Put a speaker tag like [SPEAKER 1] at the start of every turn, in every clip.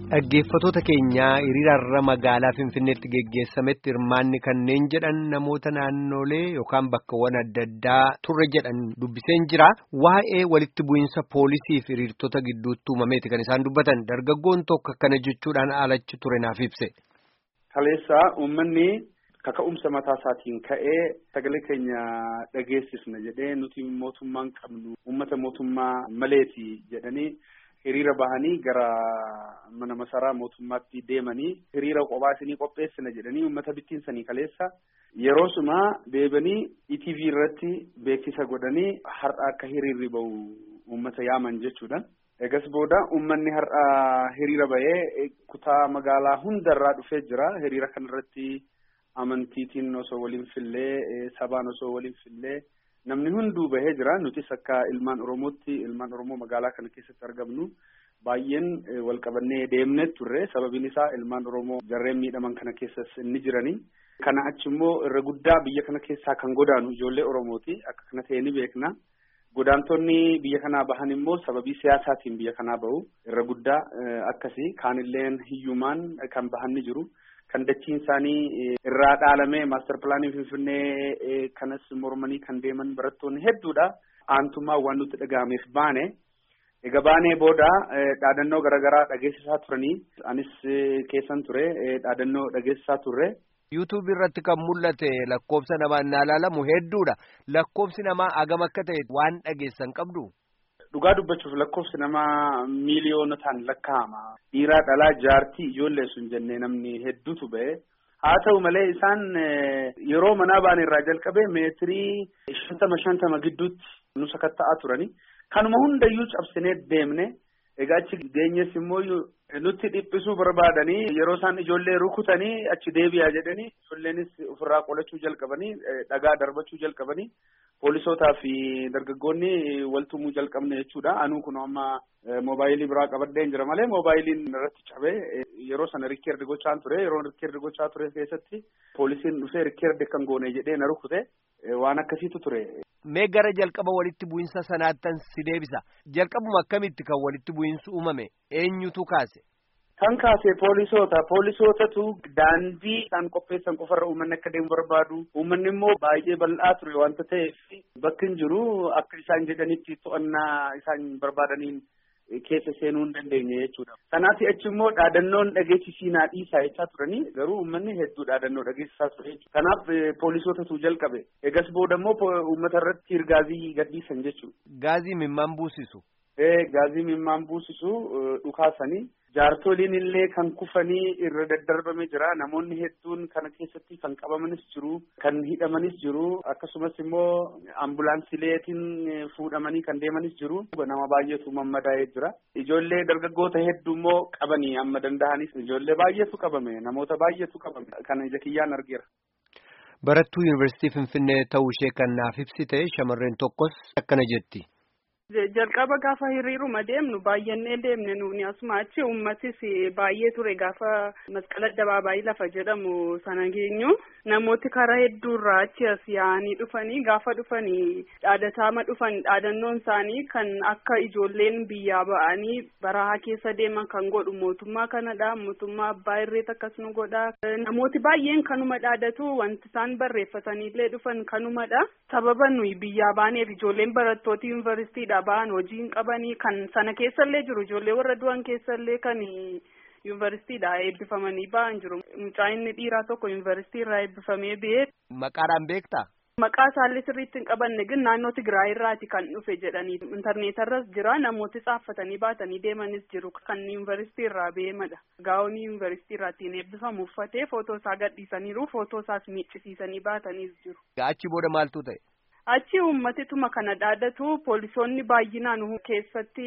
[SPEAKER 1] Dhaggeeffattoota keenyaa hiriirarra magaalaa Finfinneetti geggeessametti hirmaanni kanneen jedhan namoota naannolee yookaan bakkawwan adda addaa turre jedhan dubbiseen jira. Waa'ee walitti bu'iinsa poolisii fi hiriirtota gidduutti uumameeti kan isaan dubbatan dargaggoon tokko akkana jechuudhaan alachi ture naaf ibse.
[SPEAKER 2] Kaleessaa uummanni kaka'umsa mataa isaatiin ka'ee sagalee keenya dhageessisna jedhee nuti mootummaan qabnu uummata mootummaa maleeti jedhanii. hiriira bahanii gara mana masaraa mootummaatti deemanii hiriira kophaa isinii qopheessina jedhanii uummata bittinsanii kaleessa yeroo suma deebanii ETV irratti beeksisa godhanii har'a akka hiriirri bahu uummata yaaman jechuudha. Egas booda uummanni har'a hiriira bahee kutaa magaalaa hundarraa dhufee jira. Hiriira kanarratti amantiitiin osoo waliin fillee sabaan osoo waliin fillee. Namni hunduu bahee jira. Nutis akka ilmaan Oromootti ilmaan Oromoo magaalaa kana keessatti argamnu baay'een wal qabannee deemnee turre. Sababiin isaa ilmaan Oromoo jarreen miidhaman kana keessas ni jirani. Kana achi immoo irra guddaa biyya kana keessaa kan godaanu ijoollee Oromooti. Akka kana ta'e ni beekna. Godaantonni biyya kanaa bahan immoo sababii siyaasaatiin biyya kanaa bahu. Irra guddaa akkasii kaanilleen hiyyumaan kan bahan ni jiru. kan dachiin isaanii irraa dhaalamee maaster pilaanii finfinnee kanas mormanii kan deeman barattoonni hedduudha. Aantummaa waan nutti dhaga'ameef baane. Egaa baanee booda dhaadannoo garaagaraa dhageessisaa turanii anis keessan ture dhaadannoo dhageessisaa turre.
[SPEAKER 1] yuutuub irratti kan mul'ate lakkoofsa namaa innaa ilaalamu hedduudha. Lakkoofsi namaa agam akka ta'e waan dhageessan qabdu.
[SPEAKER 2] Dhugaa dubbachuuf lakkoofsi namaa miiliyoonotaan lakkaa'ama. Dhiiraa dhalaa jaartii ijoollee sun jennee namni hedduutu ba'e. Haa ta'u malee isaan yeroo manaa baane irraa jalqabee meetirii shantama shantama gidduutti nu sakatta'aa turani. Kanuma hundayyuu cabsinee deemne. Egaa achi geenyes immoo nutti dhiphisuu barbaadanii yeroo isaan ijoollee rukutanii achi deebi'aa jedhanii ijoolleenis ofirraa qolachuu jalqabanii dhagaa darbachuu jalqabanii. Poolisootaa fi dargaggoonni waltumuu jalqabne jechuudha. Anuu kun amma moobaayilii biraa qabadheen jira malee moobaayiliin irratti cabee yeroo sana rikkeerdi gochaan ture. Yeroo rikkeerdi gochaa ture keessatti poolisiin dhufee rikkeerdi kan goone jedhee na rukute waan akkasiitu ture.
[SPEAKER 1] Mee gara jalqaba walitti bu'iinsa sanaattan si deebisa. Jalqabuma akkamitti kan walitti bu'iinsi uumame eenyutu kaase?
[SPEAKER 2] Kan kaase poolisoota. Poolisootatu daandii isaan qopheessan qofarra uummanni akka deemu barbaadu. Uummanni immoo baay'ee bal'aa ture wanta ta'eef bakki hin jiru akka isaan jedhanitti to'annaa isaan barbaadaniin keessa seenuu hin dandeenye jechuudha. Kanaaf achi immoo dhaadannoon dhageessisiinaa dhiisaa jechaa turanii garuu uummanni hedduu dhaadannoo dhageessisaa ture jechuudha. Kanaaf poolisootatu jalqabe. Egas booda immoo uummata irratti gaazii gadhiisan jechuudha.
[SPEAKER 1] Gaazii mimmaan buusisu.
[SPEAKER 2] Gaazii mimmaan buusisu dhukaasanii. Jaartoliin illee kan kufanii irra daddarbame jira. Namoonni hedduun kana keessatti kan qabamanis jiru, kan hidhamanis jiru. Akkasumas immoo ambulaansileetiin fuudhamanii kan deemanis jiru. Nama baay'eetu mammadaa'ee jira. Ijoollee dargaggoota hedduu immoo qabanii amma danda'anis ijoollee baay'eetu qabame. Namoota baay'eetu qabame. Kana ija kiyyaan argeera.
[SPEAKER 1] Barattuu Yuunivarsiitii Finfinnee ta'uu ishee kan naaf ibsite shamarreen tokkos akkana jetti.
[SPEAKER 3] jalqaba gaafa hiriiruma deemnu baay'annee deemne nuuni asuma achi uummatis baay'ee ture gaafa masqala addabaabaayii lafa jedhamu sana geenyu namooti karaa hedduurraa achi as yaa'anii dhufanii gaafa dhufanii dhaadataama dhufan dhaadannoon isaanii kan akka ijoolleen biyyaa ba'anii barahaa keessa deeman kan godhu mootummaa kanadha mootummaa abbaa irreet akkas nu godha namooti baay'een kanuma dhaadatu wanti isaan barreeffataniillee dhufan kanumadha sababa nuyi biyyaa baaneef ijoolleen barattoota yuunivarsiitiidha ba'an hojii hin qabanii kan sana keessallee jiru ijoollee warra du'an keessallee kan yuunivarsiitiidha eebbifamanii ba'an jiru mucaa inni dhiiraa tokko yuunivarsiitii irraa eebbifamee ba'ee.
[SPEAKER 1] Maqaadhaan beektaa?
[SPEAKER 3] Maqaa isaallee sirriitti hin qabanne ግን naannoo Tigraay irraati kan dhufe jedhanii intarneetarras jira namooti xaaffatanii baatanii deemanis jiru kan yuunivarsiitii irraa beemadha. Gaa'onii yuunivarsiitii irraatiin eebbifamu uffatee footoo isaa gadhiisaniiru footoo isaas miiccisiisanii baataniis jiru.
[SPEAKER 1] Achi booda maaltu ta'e?
[SPEAKER 3] Achi uummatituma kana dhaadatu poolisoonni baay'inaan keessatti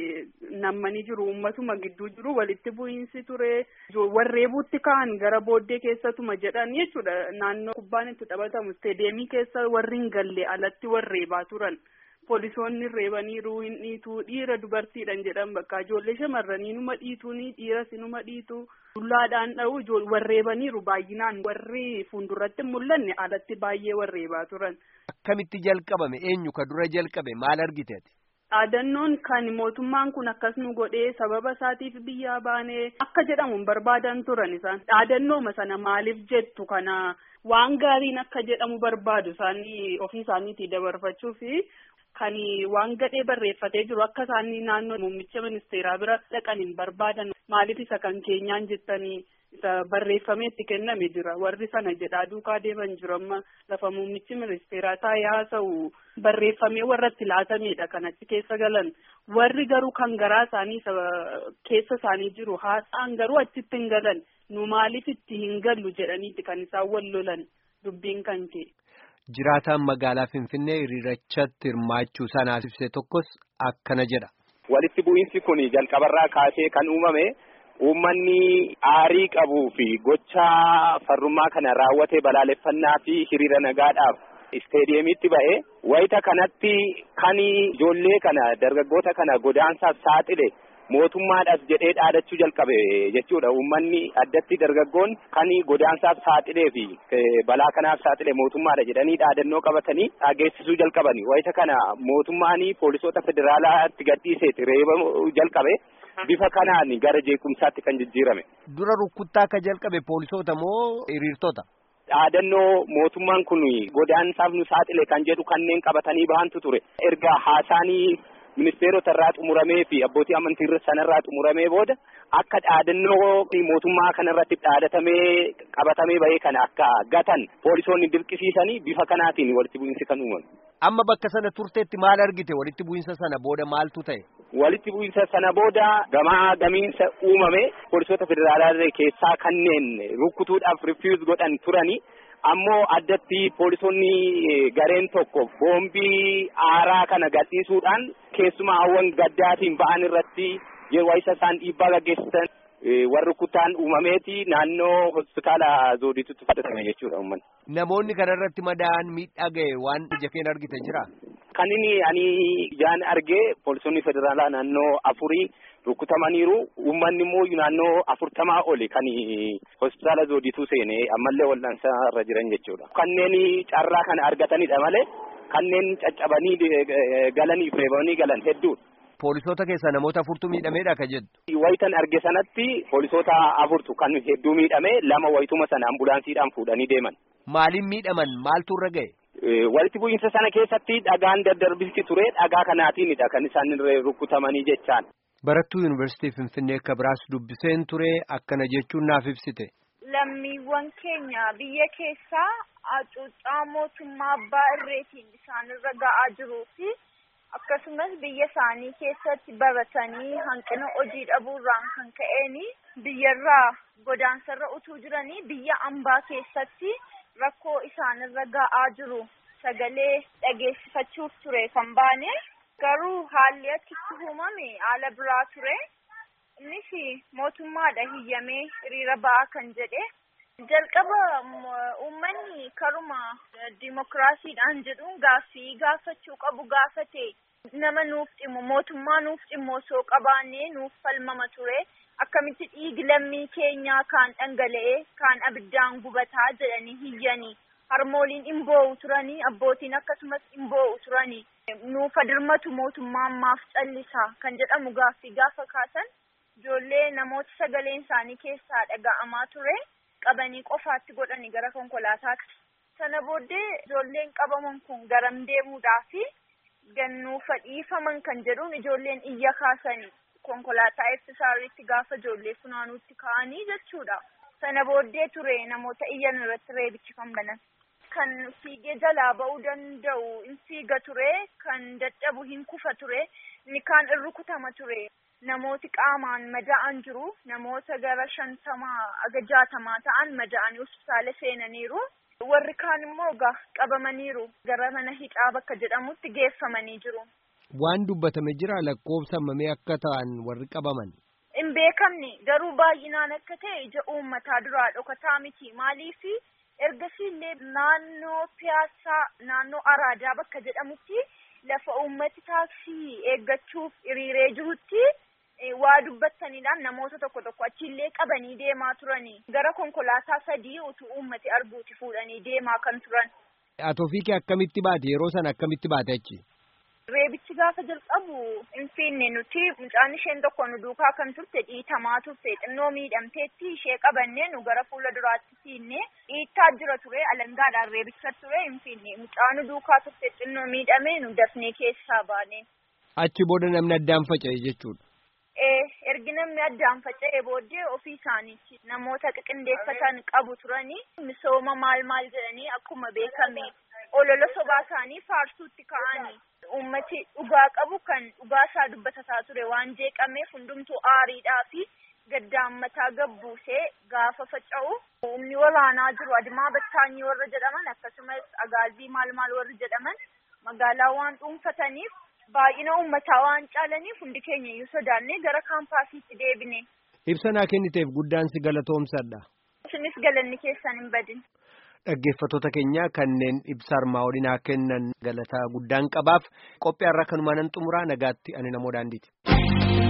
[SPEAKER 3] nammanii jiru uummatuma gidduu jiru walitti bu'iinsi ture warreebuutti ka'an gara booddee keessatuma jedhan jechuudha naannoo kubbaan itti taphatamu isteedeemii keessa warri hin galle alatti warreebaa turan poolisoonni reebaniiru hin dhiitu dhiira dubartiidhaan jedhan bakka ijoollee shamarranii numa dhiituuni dhiiras numa dhiitu dullaadhaan dha'u warreebaniiru baay'inaan warri fuulduratti mul'anne alatti baay'ee warreebaa turan.
[SPEAKER 1] Akkamitti jalqabame eenyu ka dura jalqabe maal argiteeti?
[SPEAKER 3] Dhaadannoon kan mootummaan kun akkas nu godhee sababa isaatiif biyyaa baanee akka jedhamu barbaadan turan isaan dhaadannooma sana maaliif jettu kana waan gaariin akka jedhamu barbaadu isaanii ofii isaaniitii dabarfachuu fi kan waan gadhee barreeffatee jiru akka isaanii naannoo muummicha ministeeraa bira dhaqaniin barbaadan maaliif isa kan keenyaan jettanii isa barreeffamee itti kenname jira warri sana jedhaa duukaa deeman jiru amma lafa muummichi ministeeraa taa'ee haasa'u barreeffamee warra itti laatamedha kan achi keessa galan warri garuu kan garaa isaanii keessa isaanii jiru haasa'an garuu achitti hin galan nu maaliif itti hin gallu jedhaniiti kan isaan wal lolan dubbiin kan ka'e.
[SPEAKER 1] Jiraataan magaalaa Finfinnee hiriirachatti hirmaachuu sanaaf ibse tokkos akkana jedha.
[SPEAKER 4] Walitti bu'iinsi kun jalqabarraa kaasee kan uumame uummanni aarii qabuu fi gocha farrummaa kana raawwate balaaleffannaa fi hiriira nagaadhaaf isteediyeemiitti ba'e wayita kanatti kan ijoollee kana dargaggoota kana godaansaaf saaxile mootummaadhaaf jedhee dhaadachuu jalqabe jechuudha uummanni addatti dargaggoon kan godaansaaf saaxilee fi balaa kanaaf saaxile mootummaadha jedhanii dhaadannoo qabatanii dhageessisuu jalqabani wayita kana mootummaan poolisoota federaalaatti gadhiiseeti reeba jalqabe bifa kanaan gara jeequmsaatti kan jijjiirame.
[SPEAKER 1] Dura rukuttaa akka jalqabe poolisoota moo hiriirtota?
[SPEAKER 4] Dhaadannoo mootummaan kun godaansaaf nu saaxile kan jedhu kanneen qabatanii bahantu ture erga haasaanii ministeerota irraa xumuramee fi abbootii amantii sanarraa xumuramee booda akka dhaadannoo mootummaa kanarratti dhaadatamee qabatamee bahee kana akka gatan poolisoonni dirqisiisanii bifa kanaatiin walitti bu'iinsi kan uumame.
[SPEAKER 1] Amma bakka sana turteetti maal argite walitti bu'iinsa sana booda maaltu ta'e?
[SPEAKER 4] Walitti bu'iinsa sana booda gamaa gamiinsa uumame poolisoota federaalaa keessaa kanneen rukkutuudhaaf rifiuz godhan turanii ammoo addatti poolisoonni gareen tokko boombii aaraa kana gadhiisuudhaan keessumaa hawwan gaddaatiin ba'an irratti yeroo isa isaan dhiibbaa gaggeessan warri kutaan uumameeti naannoo hospitaala zooditutti fudhatame jechuudha uummanni.
[SPEAKER 1] Namoonni kanarratti madaa'an miidhaa ga'e waan ija keen argite jira.
[SPEAKER 4] Kan inni ani ijaan argee poolisoonni federaalaa naannoo afurii rukutamaniiru uummanni immoo naannoo afurtamaa oli kan hospitaala zoodituu seenee ammallee wal'aansa irra jiran jechuudha. Kanneen carraa kana argatanidha malee kanneen caccabanii galanii reebanii galan hedduudha.
[SPEAKER 1] Poolisoota keessaa namoota afurtu miidhameedha ka jettu.
[SPEAKER 4] Wayitan arge sanatti poolisoota afurtu kan hedduu miidhame lama wayituma sana ambulaansiidhaan fuudhanii deeman.
[SPEAKER 1] Maaliin miidhaman maaltu irra ga'e?
[SPEAKER 4] Walitti bu'iinsa sana keessatti dhagaan daddarbisi ture dhagaa kanaatiinidha kan isaan rukutamanii jechaan.
[SPEAKER 1] Barattuu Yuunivarsiitii Finfinnee akka biraas dubbiseen ture akkana jechuun naaf ibsite.
[SPEAKER 5] Lammiiwwan keenya biyya keessaa hacuuccaa mootummaa abbaa irreetiin isaanirra ga'aa jiruu fi akkasumas biyya isaanii keessatti baratanii hanqina hojii dhabuurraan kan ka'een biyyarraa godaansarra utuu jiranii biyya ambaa keessatti rakkoo isaanirra ga'aa jiru sagalee dhageessifachuuf ture kan baane garuu haalli achitti uumame haala biraa ture innis mootummaadha hiyyamee hiriira ba'aa kan jedhe jalqaba uummanni karuma dimokiraasiidhaan jedhuun gaaffii gaafachuu qabu gaafate nama nuuf dhimmu mootummaa nuuf dhimmu osoo qabaannee nuuf falmama ture akkamitti dhiigi lammii keenyaa kaan dhangala'ee kaan abiddaan gubataa jedhanii hiyyanii harmooliin hin boo'u turanii abbootiin akkasumas hin boo'u turanii nuuf adirmatu mootummaan maaf callisa kan jedhamu gaaffii gaafa kaasan ijoollee namoota sagaleen isaanii keessaa dhaga'amaa ture qabanii qofaatti godhanii gara konkolaataatti. Sana booddee ijoolleen qabaman kun garam deemuudhaafi gannuufa dhiifaman kan jedhuun ijoolleen iyya kaasanii konkolaataa eebbisaarriitti gaafa ijoollee funaanuutti ka'anii jechuudha. Sana booddee ture namoota iyyan irratti reebichi kan banan. Kan fiigee jalaa ba'uu danda'u in fiiga ture, kan dadhabu hin kufa ture, inni kaan in rukutama ture. Namooti qaamaan mada'an jiru. Namoota gara shantamaa aga jaatamaa ta'an mada'anii hospitaala seenaniiru. Warri kaan immoo egaa qabamaniiru. Gara mana hidhaa bakka jedhamutti geeffamanii jiru.
[SPEAKER 1] Waan dubbatame jira lakkoofsa mamee akka ta'an warri qabaman.
[SPEAKER 5] Hin beekamne garuu baay'inaan akka ta'e ija uummataa duraa dhokataa miti. Maaliif ergasii illee naannoo piyaasaa naannoo araadaa bakka jedhamutti lafa uummati taaksii eeggachuuf hiriiree jirutti. waa dubbataniidhaan namoota tokko tokko achiillee qabanii deemaa turanii gara konkolaataa sadii utuu uummati arguuti fuudhanii deemaa kan turan.
[SPEAKER 1] Atoofii kee akkamitti baate yeroo sana akkamitti baate achi?
[SPEAKER 5] Reebichi gaafa jalqabu hin fiinne nuti mucaan isheen tokko nu duukaa kan turte dhiitamaa turte xinnoo miidhamteetti ishee qabannee nu gara fuula duraatti fiinne dhiittaa jira ture alangaadhaan reebicha ture hin fiinne mucaa nu duukaa turte xinnoo miidhamee nu dafnee keessaa baane.
[SPEAKER 1] Achi booda namni addaan faca'e jechuudha.
[SPEAKER 5] ergi namni addaan faca'ee booddee ofii isaaniitti namoota qiqindeeffatan qabu turanii misooma maal maal jedhanii akkuma beekame olola sobaa isaanii faarsuutti ka'anii ummati dhugaa qabu kan dhugaa isaa dubbatataa ture waan jeeqameef hundumtuu aariidhaa fi gaddaan mataa gabbuusee gaafa faca'u humni waraanaa jiru adimaa battaanyii warra jedhaman akkasumas agaazii maal maal warri jedhaman magaalaa waan dhuunfataniif baay'ina uummataa waan caalaniif hundi keenya iyyuu sodaannee gara kaampaasiitti deebine.
[SPEAKER 1] Ibsa naa kenniteef guddaan si galatoomsadha.
[SPEAKER 5] Isinis galanni keessan hin badin.
[SPEAKER 1] Dhaggeeffattoota keenya kanneen ibsa armaa olii kennan galataa guddaan qabaaf qophii har'a kanumaan xumuraa nagaatti ani namoo daandiiti.